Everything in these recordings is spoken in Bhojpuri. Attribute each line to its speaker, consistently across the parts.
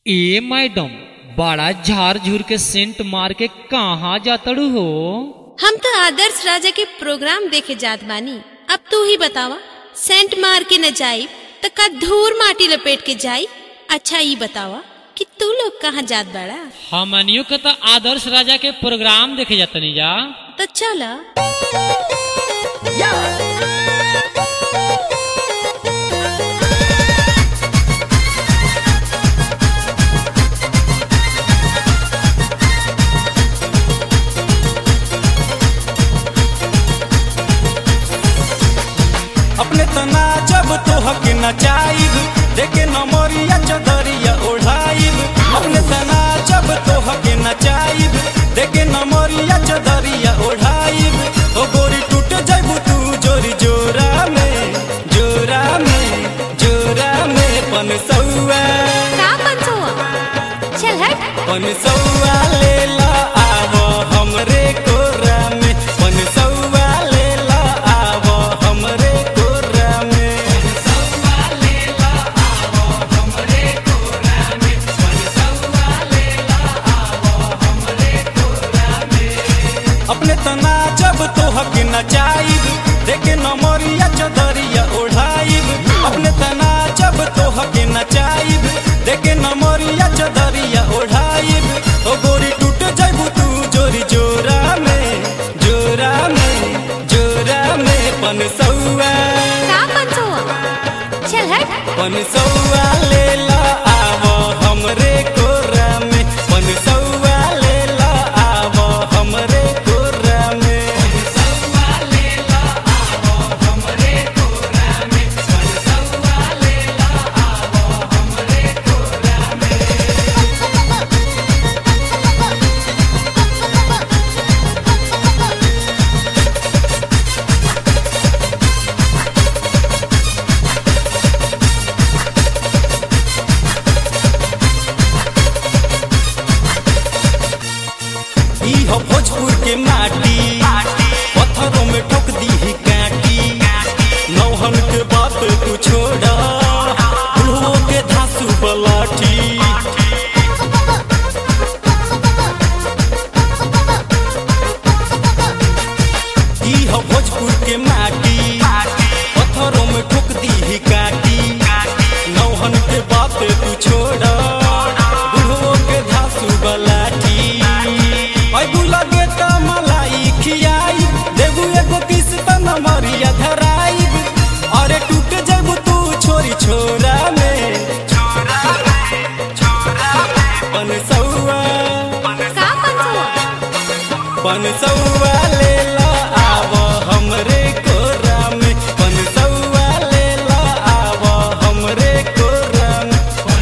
Speaker 1: ए मैडम बड़ा झार झूर के सेंट मार के कहाँ जातड़ू हो
Speaker 2: हम तो आदर्श राजा के प्रोग्राम देखे जात बानी अब तू ही बतावा सेंट मार के न जाई त का धूर माटी लपेट के जाई अच्छा ये बतावा कि तू लोग कहाँ जात बड़ा
Speaker 1: हमनियों के तो आदर्श राजा के प्रोग्राम देखे जातनी जा
Speaker 2: तो चला
Speaker 3: अपने तना जब तोहक नचाइब देखे नमरिया चदरिया ओढ़ाइब अपने तना जब तोहक नचाइब देखे नमरिया चदरिया ओढ़ाइब ओ गोरी टूट जाइबू तू जोरी जोरा में जोरा में जोरा में पन सौआ
Speaker 2: का पंचुआ चल हट
Speaker 3: पन सौआ ले ला आवो हमरे कोरा में पन सौआ ले ला आवो हमरे कोरा में अपने तना जब तोहक नचाइब देखे नमरिया चदरिया ओढ़ाइब अपने तना जब तोहक नचाइब देखे नमरिया चदरिया ओढ़ाइब ओ गोरी टूट जाइबू तू जोरी जोरा में जोरा में जोरा में पन सौआ
Speaker 2: का पंचुआ चल हट
Speaker 3: पन सौआ ले ला आवो हमरे कोरा में पन सौआ ले ला आवो हमरे कोरा में ई हो भोजपुर के माटी पत्थरों में ठोक दी ही काटी नौहन के बात तू छोड़ा बुढ़ो के धासु बलाठी ई हो भोजपुर के माटी पत्थरों में ठोक दी ही काटी नौहन के बात तू छोड़ा बुढ़ो के धासु बलाठी ऐ बुला के त मलाई खियाई देबू एगो किस त नमरिया धराई अरे टूट जाबू तू छोरी छोरा में पन सौआ
Speaker 2: का पंचुआ
Speaker 3: पन सौआ ले ला आवो हमरे कोरा में पन सौआ ले ला आवो हमरे कोरा में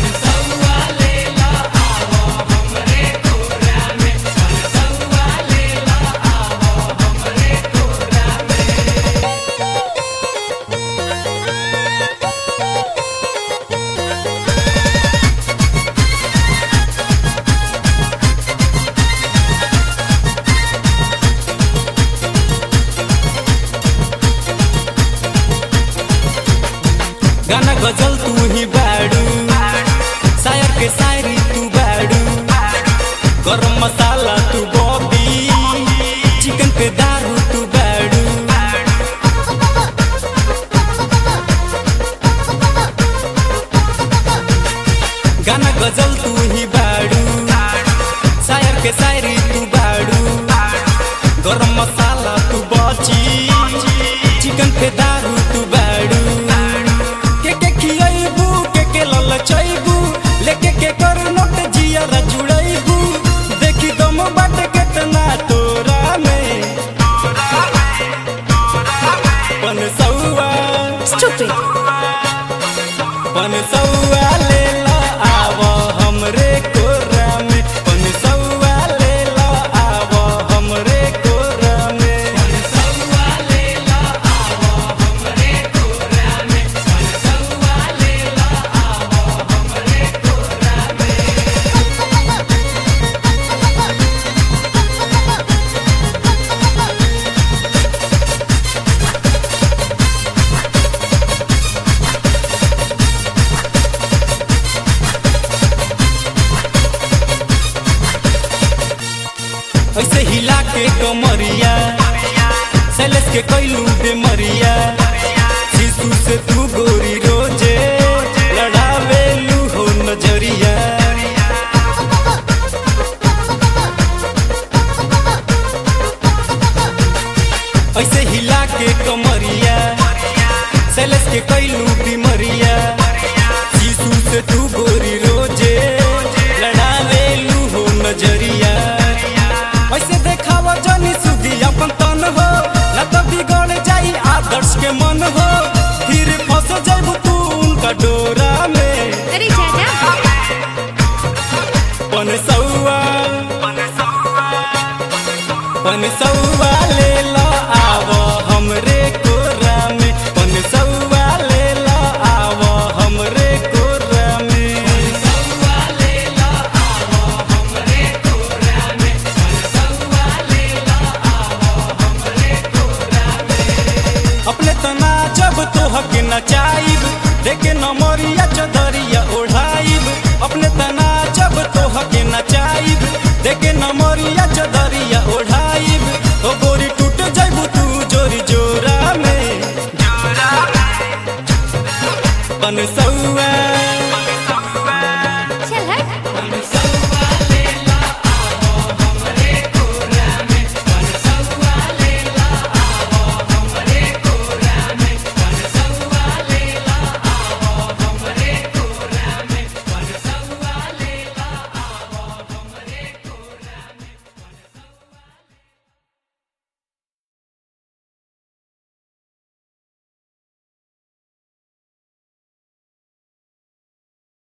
Speaker 3: गाना गजल तू ही बाड़ू शायर के शायरी तू बाड़ू गरम मसाला तू बॉबी चिकन पे दारू तू बाड़ू गाना गजल तू ही बाड़ू शायर के शायरी तू बाड़ू गरम मसाला तू बची चिकन पे दारू तू बाड़ू के के खियाइबू के के ललचैबू लेके के कर नोट जिया जुड़ैबू देखी दम बाट केतना तोरा में पन सौआ
Speaker 2: स्टूपिड
Speaker 3: पन सौआ ले ला आवो हमरे कोरा में पन सौआ ले ला आवो हमरे कोरा में ऐसे हिला के कमरिया सैलेस के कैलू बेमरिया शिशु से तू गोरी रोजे लड़ावेलू हो नजरिया ऐसे हिला के कमरिया सैलेस के कैलू बीमरिया शिशु से तू गोरी रोजे लड़ावेलू हो नजरिया ऐसे देखाव जनी सुधी अपन तन हो न तो बिगड़ जाई आदर्श के मन हो